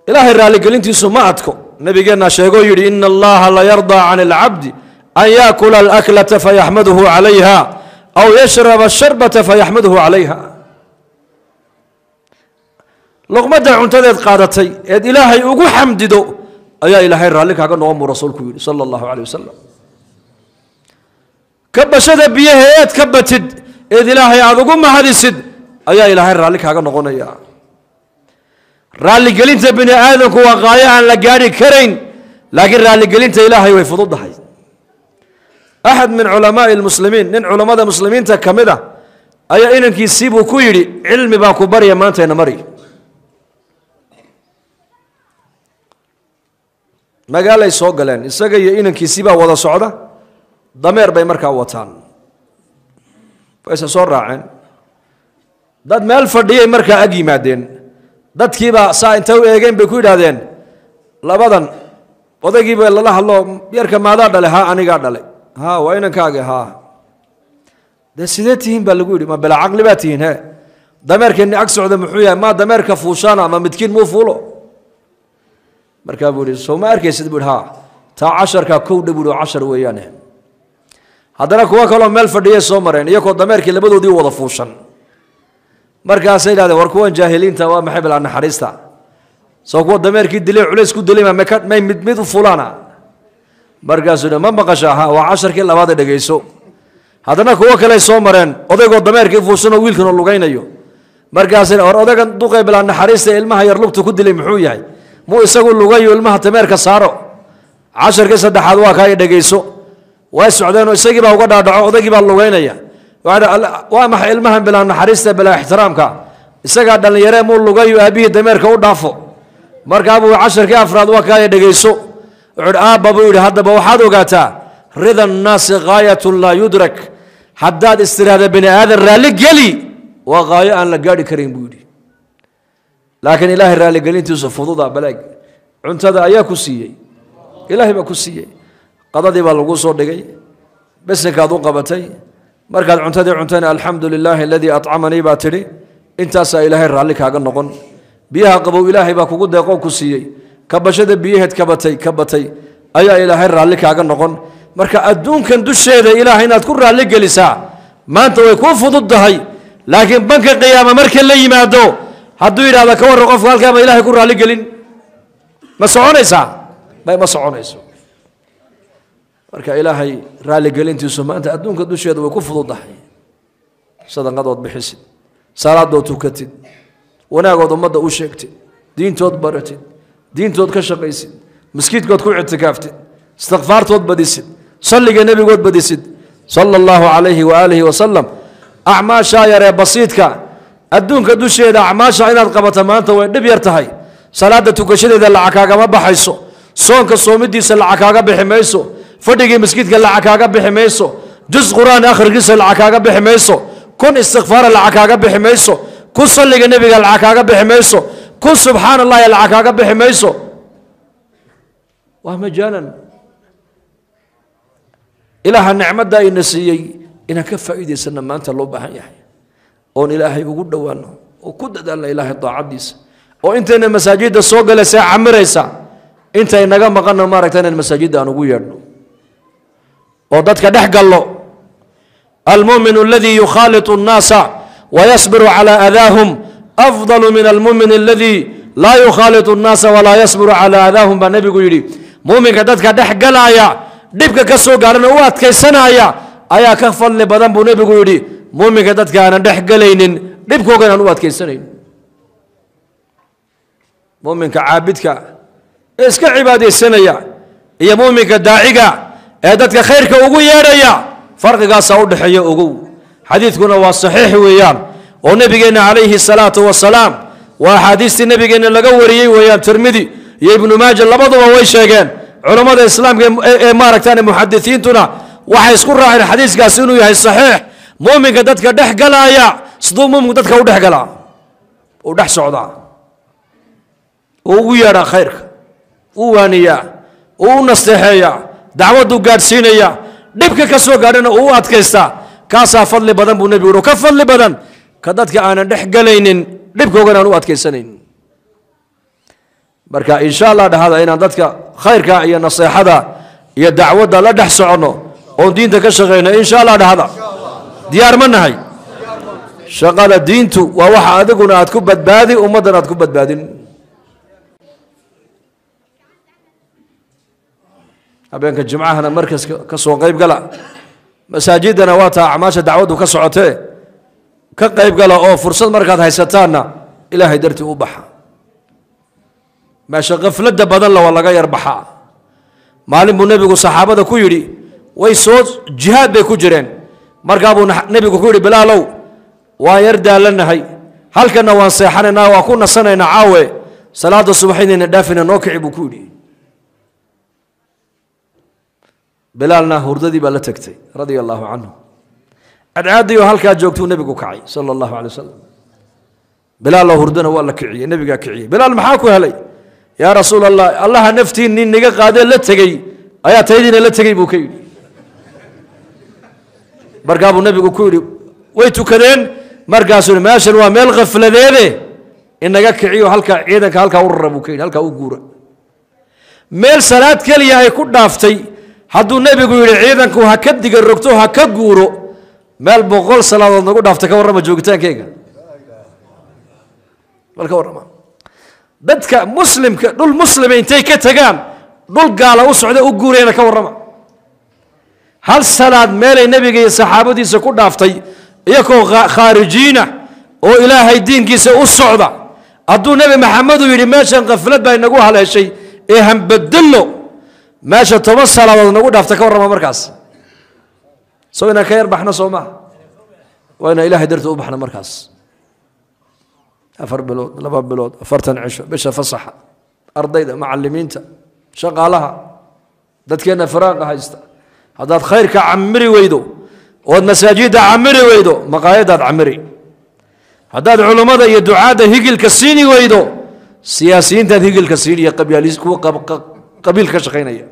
ilaahay raalligelintiisu ma adko nabigeennaa sheegoo yidhi ina allaha la yardaa can alcabdi an yaakula alaklata fayaxmaduhu calayha aw yashraba asharbata fayaxmaduhu calayha luqmadda cuntadeed qaadatay eed ilaahay ugu xamdido ayaa ilaahay raalli kaaga noqon buu rasuulku yidhi sala allahu caleyh wasalam ka bashada biyaha eed ka batid eed ilaahay aada ugu mahadisid ayaa ilaahay raalli kaaga noqonaya raalligelinta bini aadamku waa qaayo aan la gaadhi karayn laakiin raalligelinta ilaahay way fududahay axad min culamaai lmuslimiin nin culammada muslimiinta ka mid a ayaa inankiisii buu ku yidhi cilmi baan ku barya maantayna mari magaalay soo galeen isaga iyo inankiisii baa wada socda dameer bay markaa wataan wayse soo raaceen dad meel fadhiyay markaa ag yimaadeen dadkiibaa saa intay u eegeen bay ku yidhaahdeen labadan odaygiiba lala hadlo yarka maadaa dhale ha anigaa dhalay ha waa inankaagi ha dee sidee tihiin baa lagu yidhi ma bila caqli baa tihiin he dameerkeeni ag socda muxuu yahay maa dameerka fuushaana ama midkiin muu fuulo markaa buu ihi soo ma arkaysid buu ihi ha taa casharkaa kowdha buu ihi cashar weeyaane haddana kuwo kaloo meel fadhiyay soo mareen iyagoo dameerkii labadoodii wada fuushan markaasay yidhahdeen war kuwan jaahiliinta waa maxay bilaa naxariista soo kuwa dameerkii dilay culays ku dilay ma maka- may mid mid u fulaana markaasuu yidhi ma maqashaa ha waa casharkii labaada dhegayso haddana kuwo kaley soo mareen odaygoo dameerkii fuushanoo wiilkan oo lugaynayo markaasay war odaygan duqay bilaa naxariista ee ilmaha yar lugta ku dilay muxuu yahay muu isagu lugayo ilmaha dameerka saaro casharkii saddexaad waa kaa i dhegayso way socdeenoo isagii baa uga dhaadhaco odaygii baa lugaynaya Waxaa dha- "Alla- waa maxay ilmahan bilaa naxariista bilaa ixtiraamka isagaa dhallinyaree muu lugayo aabihii dameerka u dhaafo markaa buu casharkii afraad waa kaaya dhegayso wuxuu hi aabba buu yidhi haddaba waxaad ogaataa rida annaasi gaayatun laa yudrak haddaad istiraahda bini aadan raalli geli waa gaayo aan la gaadhi karayn buu yidhi laakiin ilaahay raalligelintiisu fududa balaag cuntada ayaa ku siiyey ilaahay baa ku siiyey qadadii baa lagu soo dhigay besinkaad u qabatay markaad cuntadii cuntayna alxamdu lilaahi aladii acamanii baa tidhi intaasaa ilaahay raalli kaaga noqon biyaha qabow ilaahay baa kugu deeqoo ku siiyey kabashada biyaheed ka batay ka batay ayaa ilaahay raalli kaaga noqon marka adduunkan dusheeda ilaahay inaad ku raalli gelisaa maanta way kuu fudud tahay laakiin banka qiyaama marka la yimaado hadduu yidhahdo ka warran qofka halkaa ma ilaahay ku raalli gelin ma soconaysaa may ma soconayso marka ilaahay raalligelintiisu maanta adduunka dusheeda way ku fududahay sadaqadood bixisid salaadood tukatid wanaagood ummadda u sheegtid diintood baratid diintood ka shaqaysid maskiidkood ku ictikaaftid istikfaartood badisid salliga nebigood badisid sala allahu calayhi waaalihi wasalam acmaashaa yaree basiidka adduunka dusheeda acmaasha inaad qabato maanta way dhib yar tahay salaada tukashadeeda lacag kaagama baxayso soonka soomidiisa lacag kaaga bixi mayso fadhigii maskiidka lacag kaaga bixi mayso jus qur'aan akhrigiisa lacag kaaga bixi mayso kun istikfaara lacag kaaga bixi mayso kun salliga nebiga lacag kaaga bixi mayso kun subxaan allahi lacag kaaga bixi mayso waa majaanan ilaaha nicmadda ina siiyey inaan ka faa'iidaysana maanta loo baahan yahay oon ilaahay ugu dhowaano oo ku dadaalna ilaahay daacaddiisa oo intayna masaajidda soo galaysa camiraysa intay naga maqanna maaragta inaan masaajidda aan ugu yeedhno oo dadka dhex gallo almumin aladii yukhaaliط الnaasa wayasbiru calى adaahum afضal min almumin aladii laa yukhaaliط الnaasa walaa yasbiru calى adaahum baa nebigu yidhi muminka dadka dhex galaaya dhibka ka soo gaarana u adkaysanaya ayaa ka fadli badan buu nebigu yidhi muminka dadka aanan dhex galaynin dhibkoogan aan u adkaysanayn muminka caabidka ee iska cibaadaysanaya iyo muminka daaciga ee dadka khayrka ugu yeedhaya farqigaasaa u dhexeeya ogow xadiidkuna waa saxiix weeyaan oo nebigeenna calayhi salaatu wasalaam waa axaadiistii nebigeenna laga wariyey weeyaan tirmidi iyo ibnu maaja labaduba way sheegeen culammada islaamka ee- ee maaragtaan muxadisiintuna waxay isku raaceen xadiiskaasi inuu yahay saxiix muuminka dadka dhex galaaya siduu muuminku dadka u dhex galaa uu dhex socdaa uu ugu yeedhaa khayrka uu waaniyaa uu u nasteexeeyaa dacwaduu gaadhsiinaya dhibka ka soo gaadhana uu u adkaystaa kaasaa fadli badan buu nebigu yihi ka fadli badan ka dadka aanan dhex galaynin dhibkoogan aan u adkaysanayn marka insha allah dhahada inaan dadka khayrka iyo naseexada iyo dacwadda la dhex soconno oon diinta ka shaqayno insha allah dhahada diyaar ma nahay shaqada diintu waa waxa adiguna aad ku badbaadi ummaddan aad ku badbaadin habeenka jimcahana markaska ka soo qayb gala masaajidana waa taa acmaasha dacwaddu ka socotee ka qayb gala oo fursad markaad haysataanna ilaahay dartii u baxa meesha khafladda badan la waa laga yar baxaa maalin buu nebigu saxaabada ku yidhi way soo jihaad bay ku jireen markaa buu nebigu ku yidhi bilaalow waan yar daalanahay halkanna waan seexanaynaa waan ku nasanaynaa caawe salaada subaxinayna dhaafina noo kici buu ku yidhi bilaalna hurdadii baa la tegtay radia allaahu canhu cadcaadii oo halkaa joogtuu nebigu kacay sala allahu alay wasalam bilaaloo hurdana waa la kiciyey nebigaa kiciyey bilaal maxaa ku helay yaa rasuul allah allaha naftiin nin niga qaadee la tegey ayaa taydiina la tegey buu ka yidhi markaa buu nebigu ku yidhi way tukadeen markaasuu meeshan waa meel khafladeede inaga kiciyo halkaa ciidanka halkaa u rara buu ka yidhi halkaa u guura meel salaad keliya ay ku dhaaftay hadduu nebigu yidhi ciidanku ha ka diga rogto ha ka guuro meel boqol salaadood nagu dhaaftay ka warrama joogitaankeyga bal ka warrama dadka muslimka dhul muslima intay ka tagaan dhul gaala u socda u guurayana ka warrama hal salaad meelay nebiga iyo saxaabadiisa ku dhaaftay iyakoo khaarijiina oo ilaahay diinkiisa u socda hadduu nebi maxamedu yidhi meeshan khaflad baa inagu haleeshay ee hambadallo meesha toban salaadood nagu dhaafta ka warrama markaas soo inaan ka yar baxno soo maha waa inaan ilahay darti u baxno markaas afar bilood laba bilood afartan cisho bisha fasaxa ardayda macalimiinta shaqaalaha dadkeenna firaaqa haysta haddaad khayrka camiri weydo ood masaajidda camiri weydo maqaayadaad camiri haddaad culummada iyo ducaadda higilka siini weydo siyaasiyiintaad higilka siiniya qabyaalis kuwa qabiil ka shaqaynaya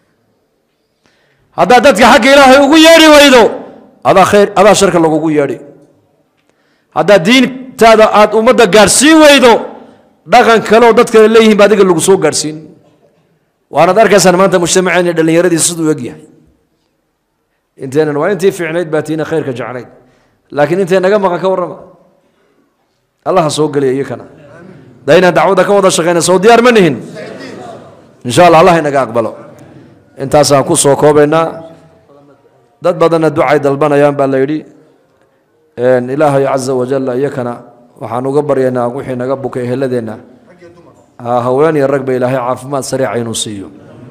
haddaad dadka xagga ilaahay ugu yeedhi weydo adaa khayr adaa sharka lagugu yeedhi haddaad diintaada aada ummadda gaadhsiin weydo dhaqan kaleoo dad kale leeyihin ba adiga lagu soo gaadhsiin waanaad arkaysaan maanta mujtamaceena dhallinyaradiisa siduu eg yahay inteenan waa intii fiicnayd baa tiina khayrka jeclayd laakiin intay naga maqan ka warrama allaha soo geliya iyakana da inaan dacwadda ka wada shaqayna soo diyaar ma nihin insha allah allah inaga aqbalo intaasaan ku soo koobaynaa dad badanna ducay dalbanayaan baa la yidhi ilaahay caza wajalla iyakana waxaan uga baryaynaa wixii naga bukay eheladeenna haween iyo rag ba ilaahay caafimaad sariica inuu siiyo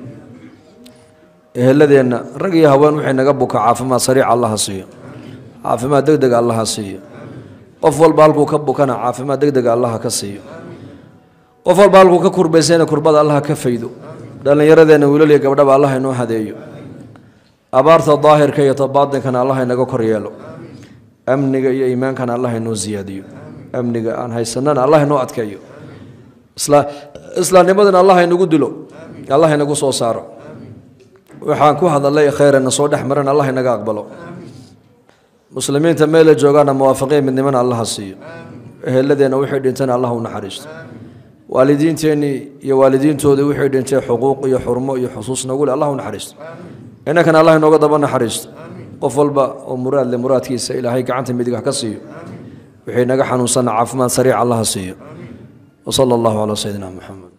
eheladeenna rag iyo haween wixii naga buka caafimaad sariica allaha siiyo caafimaad deg dega allaha siiyo qof walba halkuu ka bukana caafimaad deg dega allaha ka siiyo qof walba halkuu ka kurbaysayna kurbada allaha ka faydo dhallinyaradeenna wiilal iyo gabdhaba allah inoo hadeeyo abaarta daahirka iyo tabaadinkana allah inaga kor yeelo amniga iyo iimaankana allah inoo siyaadiyo amniga aan haysanana allah inoo adkeeyo islaamnimadana allah inagu dilo allah inagu soo saaro waxaan ku hadalay khayrana soo dhex maran allah inaga aqbalo muslimiinta meela joogaana muwaafaqiya midnimana allaha siiyo eheladeenna wixii dhintana allah u naxariisto waalidiinteennii iyo waalidiintoodii wixii dhintay xuquuq iyo xurmo iyo xusuus nagu leh allah u naxariisto innankana allah inooga daba naxariisto qof walba oo muraad leh muraadkiisa ilaahay gacanta midig ka siiyo wixii naga xanuunsanna caafimaad sariic allaha siiyo وصلى الله على سيدنا محمد